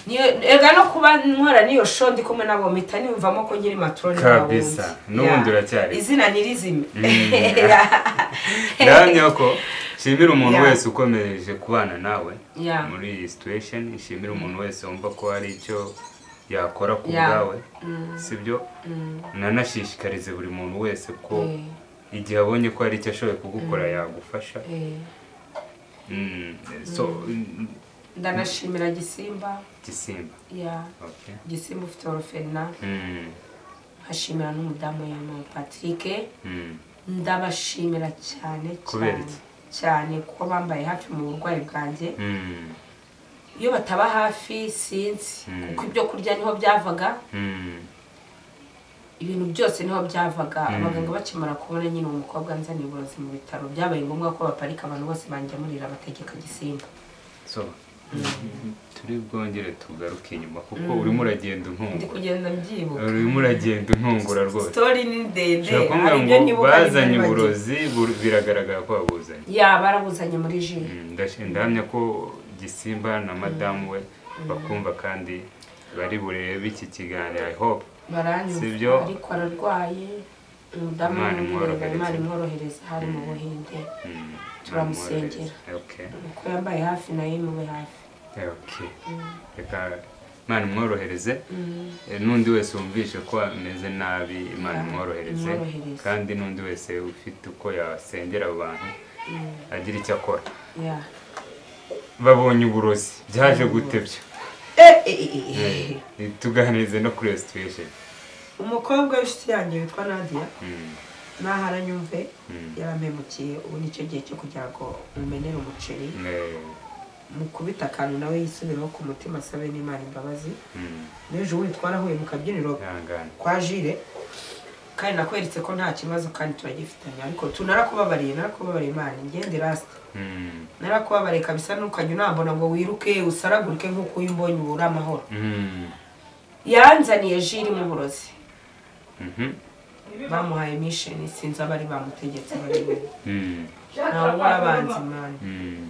Niyo- erega no kuba nkora n'iyo show ndi kumwe nabo mpita niyumvamo ko nkiri matroni Kabisa. bawuzi. N'ubundi Ya. uracyari. izina nyirizina ndahamya ko nshimira umuntu Yeah. wese ukomeje kubana nawe Yeah. muri iyi situation nshimira umuntu wese wumva ko hari icyo yakora ku Yeah. bwawe sibyo nanashishikarize buri muntu wese ko igihe abonye ko hari icyo ashoboye kugukora yagufasha Mm, so mm, ndanashimira gisimba gisimba ya okay. gisimba ufite orofena Mm, nkashimira n'umudamu we mu patrick mm, ndabashimira cyane Kubera cyane iki? cyane kuko bambaye hafi mu burwayi bwanjye mm, iyo bataba hafi sinzi Mm. kuko ibyo kurya niho byavaga mm, ibintu byose niho byavaga abaganga bakimara kubona nyine uwo mukobwa nzaniye uburozi mu bitaro byabaye ngombwa ko baparika abantu bose bangemurira bategeka gisimba so turi bwongere tugaruke inyuma kuko urimo uragenda ndi untungura kugenda mbyibuka urimo uragenda untungura rwose sitori ni ndende ushobora kuvuga hari ngo ibyo nibuka bazanye nibyo nibagiwe. uburozi bur- biragaragara ko babuzanye ya barabuzanye muri ji Mm, ndash- ndahamya ko gisimba na madamu we bakumva kandi bari burebe iki kiganiro i hope Sibyo? baranyumva ariko ararwaye umudamu Imana w'umwirabura imworohereze. imana imworohereza hari mu buhinde Mm, Turamusengera. okay. kuko yambaye hafi nayo imube hafi Eh, okay. reka imana imworohereze Eh, n'undi wese wumvishe ko ameze nabi imana Yeah, imworohereze imworohereze. kandi n'undi wese ufite uko yasengera abantu agira icyo akora ya babonye uburozi byaje gutebya Eh, eh, eh, eh. Eh, tuganirize no kuri iyo situation umukobwa w'inshuti yanjye witwa nadia Mm, nahara nyumve Mm. yarampemukiye ubu nicyo gihe cyo kugira ngo mumenere umuceri eh, mukubita akantu nawe yisubireho ku mutima asabe n'imana imbabazi mm, n'ejo bundi twarahuye mu kabyiniro ihangane. kwa jire kandi nakweretse ko nta kibazo kandi turagifitanye ariko tunarakubabariye narakubabariye imana ingende rasita Mm, narakubabariye kabisa ntukajya unambona ngo wiruke usaragurike nk'uko uyu mbonye ubura amahoro mm, yanzaniye ji irimo uburozi mhm, bamuhaye misheni sinzi abari bamutegetse babiri mm, ntabwo urabanza imana mm,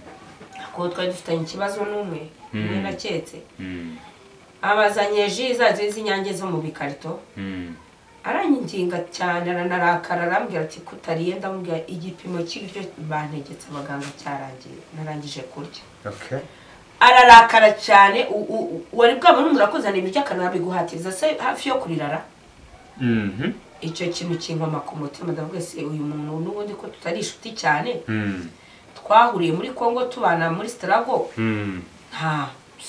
kuko twari dufitanye ikibazo n'umwe umwe naketse mm, abazanye ji za z'inyange zo mu bikarito Mm. aranyiginga cyane aranarakara arambwira ati kutariye ndamubwira igipimo cy'ibyo bantegetse abaganga cyarangiye narangije kurya Okay. ararakara cyane u- u- u- wari bwabone murakuzanira ibiryo akanabiguhatiriza se hafi yo kurirara Mhm. icyo kintu kinkoma ku mutima ndavuga se uyu muntu n'ubundi ko tutari inshuti cyane Mm. twahuriye muri congo tubana muri sitarago Mm. nta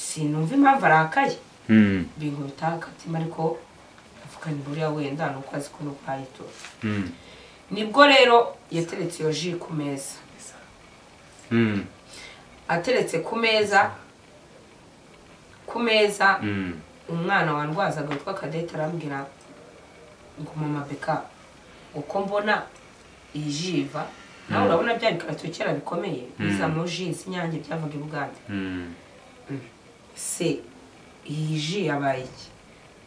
sinumva impamvu arakaye Mm. binkubita akatima ariko avuga ni buriya wenda ni uko azi ko n'urwaye tu Mm. nibwo rero yateretse iyo ji ku meza Mm. ateretse ku meza ku meza Mm. umwana wandwazaga witwa kadete arambwira ngo mama beka uko mbona iyi ji iva nawe urabona bya bikarito kera bikomeye bizamo ji z'inyange byavaga i bugande Mm. se iyi ji yabaye iki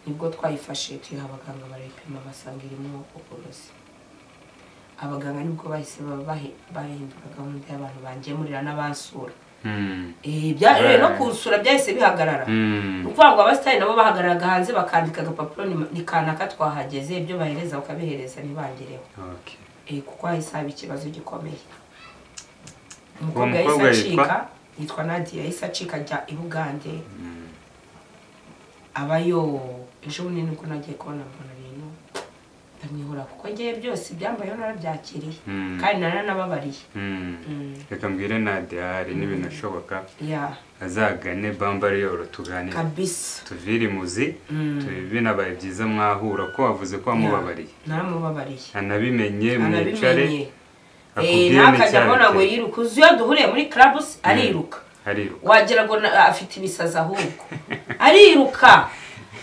nibwo twayifashe tuyiha abaganga barayipima basanga irimo uburozi abaganga nibwo bahise ba- bahi- bahindura gahunda y'abantu bangemurira n'abansura Mm. Eh, bya- eh, no Right. kunsura byahise bihagarara ni Mm. ukuvuga ngo abasitari nabo bahagararaga hanze bakandika agapapuro ni- ni kanaka twahageze ibyo bahereza ukabihereza ntibangereho Okay. Eh, kuko hahise haba ikibazo gikomeye Uwo umukobwa mukobwa yahise yitwa? acika yitwa nadiya yahise acika ajya i bugande abayo ejo bundi nibwo nagiye kubona mbona ibintu ndamwihura kuko ngewe byose ibyambayeho narabyakiriye Mm. kandi naranababariye Mm. Mm, Reka mbwire Nadia hari n'ibintu ashoboka ya azagane bambariyoro tuganire kabisa tuvire imuzi tu- binabaye byiza mwahura ko wavuze ko wamubabariye naramubabariye anabimenye mwicare arabimenye Eh, akubwire ntakajya abona ngo n'icyabiteye yiruka uzi iyo duhuriye muri clubs ariruka ariruka wagira ngo na- afite ibisazi ahubwo ariruka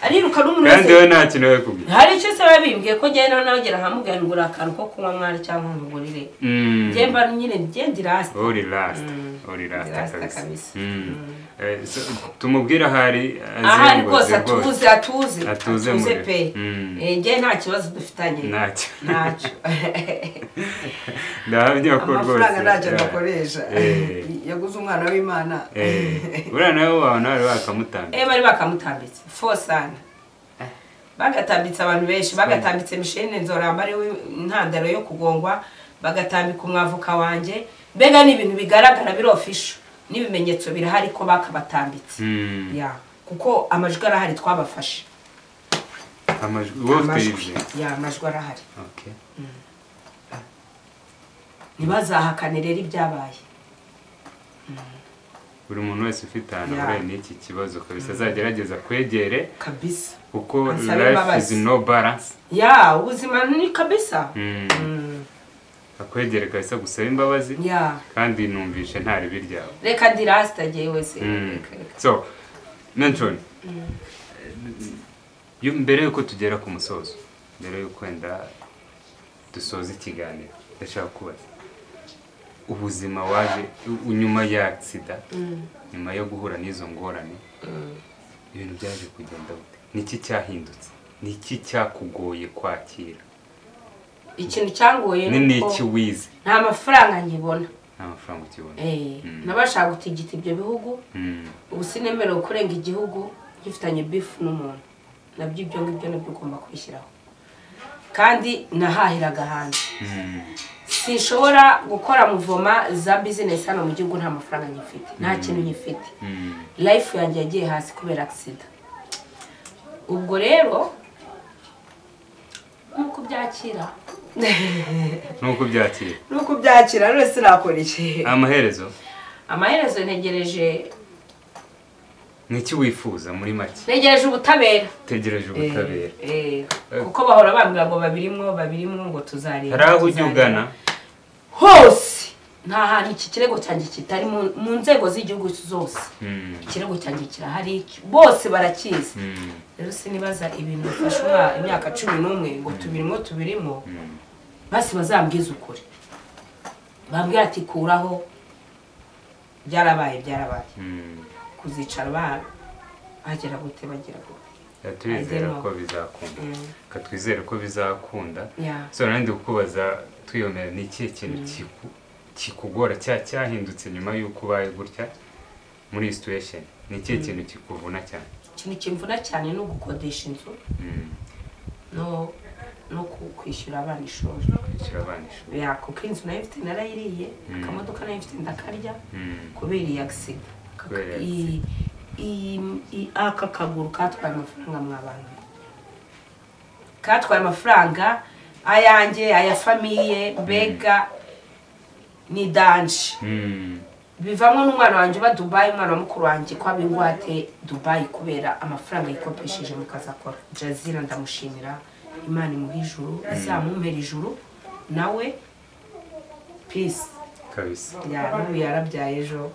ariruka n'umuntu kandi wese we nta kintu we kubwira hari icyo se biba bimbwiye ko njyewe nawe nagera ahamubwira ngo uri akantu ko kunywa mwana cyangwa umugurire Mm. njye mba nyine ngenda irasi uri rasita Mm. uri Rasta rasita kabisa kabisa. Mm. Eh, so, tumubwire ahari ahari rwose azenguze rwose atuze atuze Atuze atuze muri- pe Mm. Eh, njye nta kibazo dufitanye ntacyo ntacyo ndahamya ko rwose amafaranga ntacyo eh, bakoresha eh, yaguze umwana w'imana eh, uriya nawe wawe nawe bakamutanga Eh, bari bakamutambitse fosana bagatambitse abantu benshi bagatambitse mishene nzoramba ari we intandaro yo kugongwa bagatambika umwavuka wanjye mbega ni ibintu bigaragara birofisho n'ibimenyetso birahari ko bakabatambitse Mm. Ya, kuko amajwi arahari twabafashe amajwi wowe ufite amajwi ibyo ya amajwi arahari Okay. ntibazahakane rero ibyabaye buri muntu wese ufite ahantu Yeah. ahuriye n'iki kibazo kabisa azagerageza kwegere kabisa kuko Ansabe life is imbabazi. no balance ya ubuzima ni kabisa Mm. Mm, akwegere kabisa gusaba imbabazi ya kandi numvishe nta ribi ryawe reka ndirasita jyewe se Mm. reka reka so mention yo- mbere yuko tugera ku musozo mbere yuko wenda dusoza ikiganiro ndashaka kubaza ubuzima waje u- nyuma ya agisida nyuma yo guhura n'izo ngorane ibintu byaje kugenda bute niki cyahindutse niki cyakugoye kwakira ikintu cyangoye ni ni niki uko wize nta mafaranga nkibona nta mafaranga ukibona Eh, Mm. nabashaka gutigita ibyo bihugu Mm, ubu sinemerewe kurenga igihugu gifitanye bifu n'umuntu nabyo ibyo ngibyo nabyo ugomba kwishyiraho kandi nahahiraga hanze mm, sinshobora gukora muvoma za bizinesi hano mu gihugu nta mafaranga nyifite nta kintu nyifite mm, life yanjye yagiye hasi kubera agisida ubwo rero nk'uko byakira nuko byakira nuko ubyakira rero sinakora iki amaherezo amaherezo ntegereje niki wifuza muri make ntegereje ubutabera tegereje ubutabera Eh, kuko bahora bambwira ngo babirimwo babirimwo ngo tuzareba hari aho ujya tuzareba. ugana hose nta hantu iki kirego cyanjye kitari mu- mu nzego z'igihugu zose Mm, ikirego cyanjye kirahari bose barakizi mm, rero sinibaza ibintu bifasha umwa- imyaka cumi n'umwe ngo tubirimo tubirimo mm, basi bazambwize ukuri bambwira ati kuraho byarabaye byarabaye mm. kuzicara ba bagera gute bagera gute Reka turizere Ageraho. ko bizakunda Mm. reka twizere ko bizakunda Yeah. so nanjye kukubaza twiyomera ni ikihe kintu kiku- kikugora cya cyahindutse nyuma y'uko ubaye gutya muri iyi situation ni ikihe kintu kikuvuna cyane ikintu kimvuna cyane ni ugukodesha inzu no no kwishyura abana ishuri kwishyura abana ishuri ya kuko inzu nayo ifite narayiriye akamodoka nayo ifite ndakarya kubera iyi agisida Kubera iyi iyi- iyi- aka kaguru katwaye amafaranga mwabana katwaye amafaranga ayanjye aya famiye mbega ni danje Mm. bivamo n'umwana wanjye uba dubayi umwana wa mukuru wanjye ko aba ingwate dubayi kubera amafaranga yikopesheje mu kazi akora jazira ndamushimira imana imuha ijuru izamumpera ijuru nawe pisi kabisa n'ubu yarabyaye ejo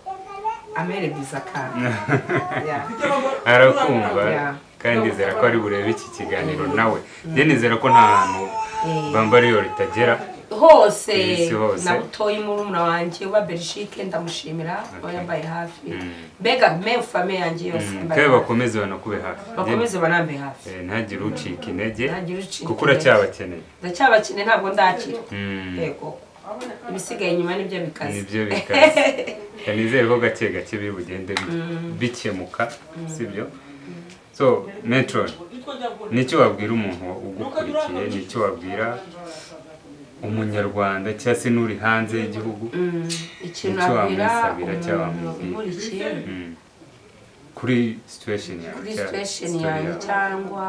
amere biza akana Ya. arakumva Yeah. kandi nizera ko ari burebe iki kiganiro nawe njye nizera ko nta hantu bambariyo ritagera hose Ku isi hose. na butoyi murumuna wanjye uba berishike ndamushimira uba Okay. yambaye hafi Mm. mbega me fame yanjye yose Mm, mbaye kandi hafi. bakomeze banakube hafi bakomeze banambe hafi Eh, ntagire ucika intege Ntagire ucika kuko intege. uracyabakeneye ndacyabakine ntabwo ndakira Mm. yego ibisigaye inyuma nibyo bikaze nibyo bikaze Eh, nizere ko gake gake biri bugende bi- bikemuka sibyo so metron nicyo wabwira umuntu ugukurikiye nicyo wabwira umunyarwanda cyangwa se n'uri hanze y'igihugu Mm, ikintu Nicyo abwira wamwisabira cyangwa umuntu wamubwira. ukurikiye Mm. kuri situation yawe kuri cyangwa situation story yanjye yawe. cyangwa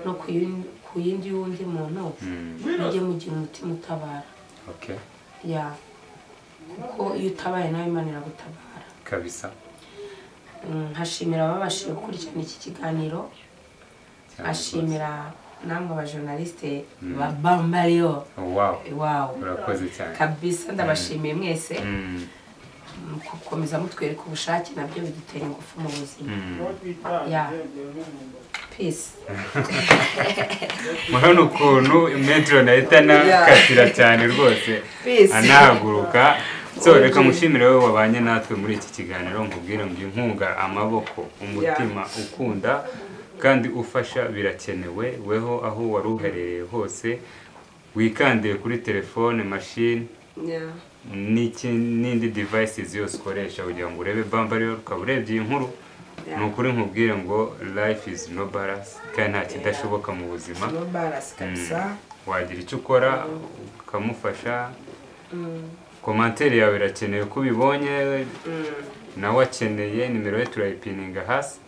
no ku yindi- ku yindi y'undi muntu Mm. mujye mugira umutima utabara okay ya kuko iyo utabaye nawe imana iragutabara kabisa Mm, nkashimira ababashije gukurikirana iki kiganiro cyane nkashimira namwe abajournaliste ba bambariyo rwose. wow wawu urakoze cyane kabisa ndabashimiye mwese Mm. gukomeza mutwereka ubushake nabyo bidutera ingufu mu buzima Yeah. peace murabona ukuntu metero nahita nakatira cyane rwose Peace. anahaguruka so Okay. reka mushimire wowe wabanye natwe muri iki kiganiro nkubwire ngo inkunga amaboko umutima ukunda kandi ufasha birakenewe weho aho wari uherereye hose wikandire kuri telefone mashini yeah. n'iki n'indi devices yose ukoresha kugira ngo urebe bambariyo ukaba urebye iyi nkuru ni ukuri nkubwire ngo life is no balance kandi nta kidashoboka mu buzima barasi Mm. wagira icyo ukora ukamufasha komantere yawe irakenewe ko ubibonye nawe akeneye nimero ye turayipininga hasi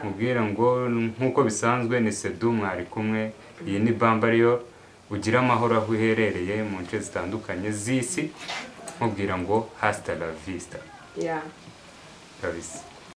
mubwira ngo nk'uko bisanzwe ni sedu mwari kumwe iyi ni bambariyo ugira amahoro aho uherereye mu nce zitandukanye z'isi mubwira ngo hasita la vista kabisa